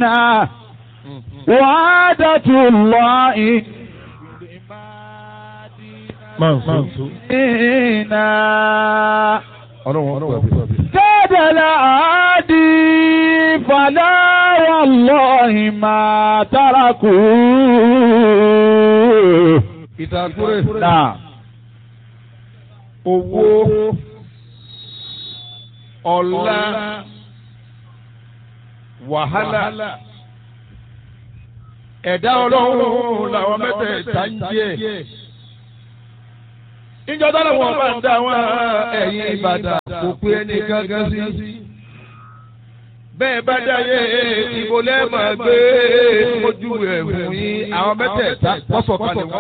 إنا وعادة الله Mansu. إنا Ọlọ́run ọ̀pọ̀ àbí. كاد العادي فلا والله ما تركوا Ìtàkùrẹ́. نعم Owó. Ọlá. Wàhálà. Ẹ̀dá ọlọ́run làwọn mẹ́tẹ̀ẹ̀ta ń jẹ́. Ìjọ dáná wọn bá ń dá wọn ẹ̀yìn Ìbàdàn kò pé ẹni gángan sí. Bẹ́ẹ̀ bá dáyé ìbò lẹ́ẹ̀mọ̀ gbé ojú ẹ̀ fún yín àwọn mẹ́tẹ̀ẹ̀ta wọ́n sọ̀kalẹ̀ wọ́n